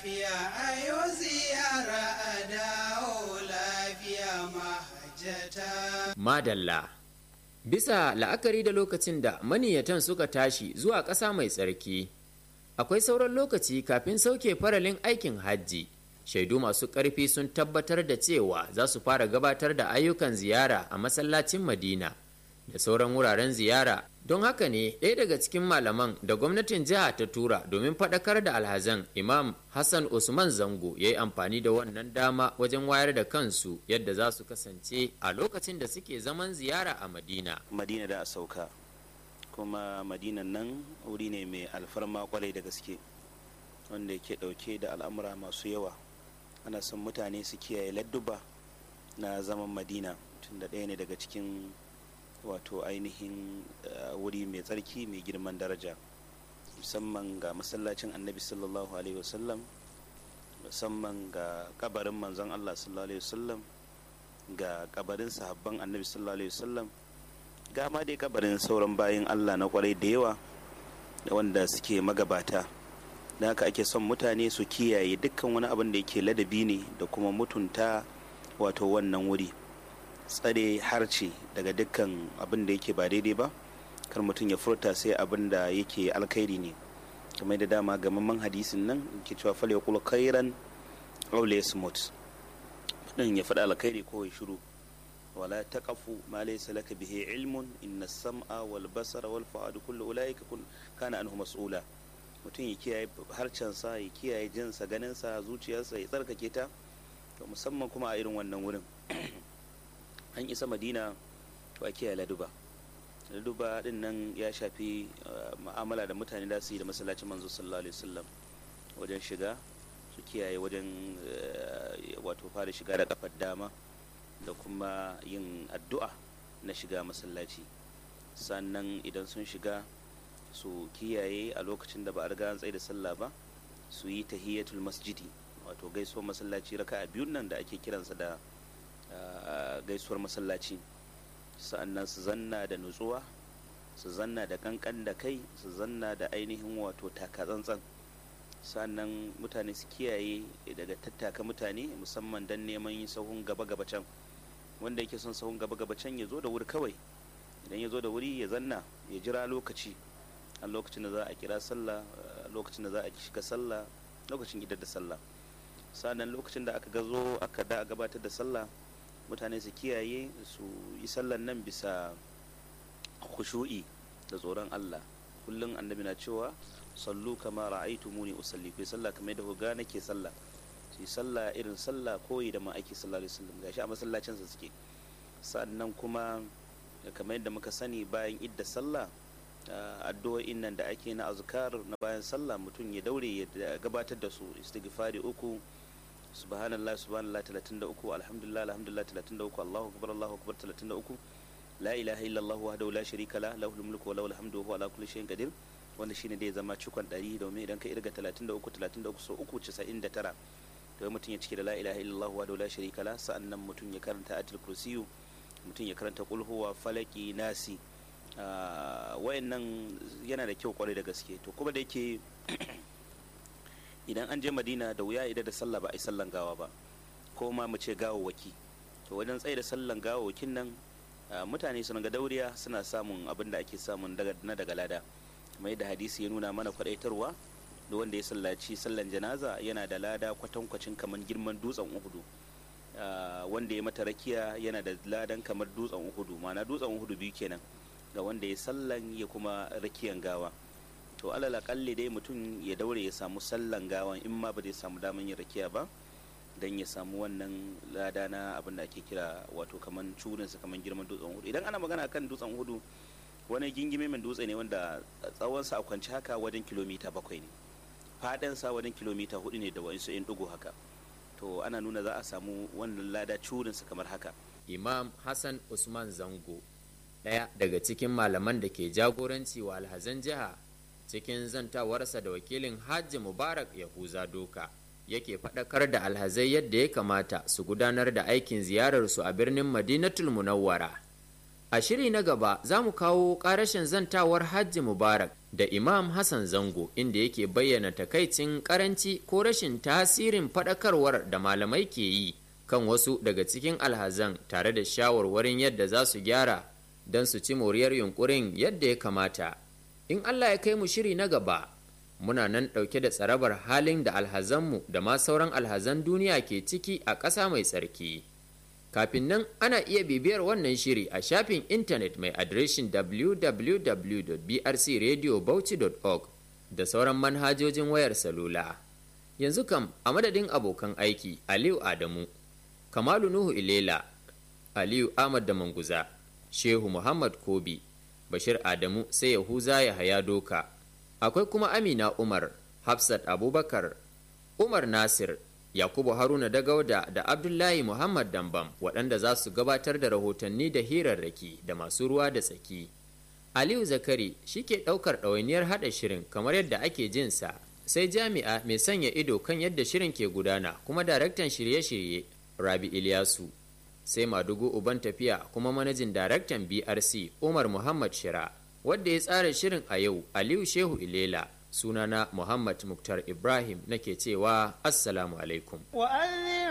lafiya ayo ziyara a dawo lafiya mahajjata Madalla. Bisa la'akari da lokacin da maniyatan suka tashi zuwa ƙasa mai tsarki, akwai sauran lokaci kafin sauke faralin aikin hajji. Shaidu masu ƙarfi sun tabbatar da cewa za su fara gabatar da ayyukan ziyara a masallacin Madina da sauran wuraren ziyara. Don haka ne ɗaya daga cikin malaman da gwamnatin jiha ta tura domin faɗakar da alhazan Imam Hassan Usman Zango ya yi amfani da wannan dama wajen wayar da kansu yadda za su kasance a lokacin da suke zaman ziyara a Madina. madina da a sauka kuma madinan nan wuri ne mai alfarma kwarai da gaske wanda yake dauke da al'amura masu yawa ana son mutane su kiyaye ladduba na zaman madina tunda ɗaya ne daga cikin wato ainihin uh, wuri mai tsarki mai girman daraja musamman ga masallacin annabi sallallahu alaihi wasallam musamman ga kabarin manzon allah sallallahu alaihi wasallam ga kabarin sahabban annabi sallallahu alaihi wasallam ga ma dai kabarin sauran bayin Allah na kwarai da yawa wanda suke magabata da haka ake son mutane su kiyaye dukkan wani abin da yake ladabi ne da kuma mutunta wato wannan wuri tsare harce daga dukkan abin da yake ba daidai ba kar mutum ya furta sai abin da yake alkhairi ne kamar da dama gamamman hadisin nan ke cewa fal ya kula khairan aw smut mutum ya faɗa alkhairi ko ya shiru ولا تقف ما ليس لك به علم إن السمع والبصر والفؤاد كل أولئك كان عنه مسؤولا mutum ya kiyaye harcensa ya kiyaye jinsa ganinsa zuciyarsa ya tsarkake ta musamman kuma a irin wannan wurin an isa madina to a kiyaye laduba laduba din nan ya shafi ma'amala da mutane da su yi da masallacin manzo sallallahu alaihi wasallam wajen shiga su kiyaye wajen wato fara shiga da kafar dama da kuma yin addu'a na shiga masallaci sannan idan sun shiga su kiyaye a lokacin da ba a riga an tsaye da sallah ba su yi tahiyatul masjidi wato gaisuwar masallaci raka a biyun nan da ake kiransa da gaisuwar masallaci sa'annan su zanna da nutsuwa su zanna da kankan da kai su zanna da ainihin wato takatsantsan sannan mutane su kiyaye daga tattaka mutane musamman don neman yin sahun gaba-gaba can wanda yake son sahun gaba-gaba can ya zo da wuri kawai idan ya zo da wuri ya zanna ya jira lokaci a lokacin da za a kira sallah lokacin da za a shiga sallah lokacin idar da sallah sannan lokacin da aka gazo aka da gabatar da sallah mutane su kiyaye su yi sallan nan bisa khushu'i da tsoron Allah kullum annabi na cewa sallu kama ra'aytumuni usalli ku sallah kamar yadda ku ga nake sallah su yi sallah irin sallah koyi da ma'aiki sallallahu alaihi wasallam gashi a masallacinsa suke sannan kuma kamar yadda muka sani bayan idda sallah addu'o'in nan da ake na azkar na bayan sallah mutum ya daure ya gabatar da su istighfari uku subhanallah subhanallah 33 alhamdulillah alhamdulillah 33 allahu akbar allahu akbar 33 la ilaha illallah wahdahu la sharika la lahul mulku wa lahul hamdu wa huwa ala kulli shay'in qadir wanda shine dai zama cikon 100 domin idan ka irga 33 33 so 3 99 to mutum ya cike da la ilaha illallah wa la sharika la sa'annan mutum ya karanta atul kursiyu mutum ya karanta qul huwa falaki nasi wayannan yana da kyau kwarai da gaske to kuma da yake idan an je madina da wuya idan da sallah ba a yi sallan gawa ba ko ma mu ce gawawaki to wajen tsaye da sallan gawawakin nan mutane suna ga dauriya suna samun abin da ake samun na daga lada mai da hadisi ya nuna mana kwadaitarwa da wanda ya sallaci sallan janaza yana da lada kwatankwacin kamar girman dutsen uhudu wanda ya mata rakiya yana da ladan kamar dutsen uhudu ma'ana dutsen uhudu biyu kenan ga wanda ya sallan ya kuma rakiyan gawa to alal akalli dai mutum ya daure ya samu sallan gawan in ma ba zai samu daman yin rakiya ba dan ya samu wannan lada na abin da ake kira wato kaman curinsa kaman girman dutsen hudu idan ana magana kan dutsen hudu wani gingime mai dutse ne wanda tsawonsa a kwanci haka wajen kilomita bakwai ne faɗinsa wajen kilomita hudu ne da wa'insu yan dugu haka to ana nuna za a samu wannan lada curinsa kamar haka Imam Hassan Usman Zango ɗaya daga cikin malaman da ke jagoranci wa alhazan jiha cikin zantawarsa da wakilin Hajji Mubarak Yahuza Doka yake faɗakar da alhazai yadda ya kamata su gudanar da aikin ziyararsu a birnin Madinatul Munawwara. A shiri na gaba za mu kawo ƙarashin zantawar Hajji Mubarak da imam hassan zango inda yake bayyana takaicin karanci ko rashin tasirin faɗakarwar da malamai ke yi kan wasu daga cikin alhazan tare da shawarwarin yadda za su gyara don su ci moriyar yunkurin yadda ya kamata in allah ya kai mu shiri na gaba muna nan ɗauke da tsarabar halin da alhazanmu da ma sauran alhazan duniya ke ciki a ƙasa mai tsarki kafin nan ana iya bibiyar wannan shiri a shafin intanet mai adireshin www.brcradiobauchi.org da sauran manhajojin wayar salula yanzu kam a madadin abokan aiki aliyu adamu kamalu nuhu ilela aliyu ahmad da manguza shehu muhammad kobi bashir adamu sai yahuza ya haya doka akwai kuma amina umar hafsat abubakar umar nasir yakubu haruna dagauda da abdullahi muhammad dambam waɗanda za su gabatar da rahotanni da hirarraki da masu ruwa da tsaki aliyu zakari shi ke ɗaukar ɗawainiyar haɗa shirin kamar yadda ake jinsa sai jami'a mai sanya ido kan yadda shirin ke gudana kuma daraktan shirye-shirye rabi ilyasu sai madugu uban tafiya kuma manajin daraktan brc umar muhammad shira wadda ya tsara shirin a yau aliyu shehu ilela sunana muhammad muktar ibrahim nake cewa assalamu alaikum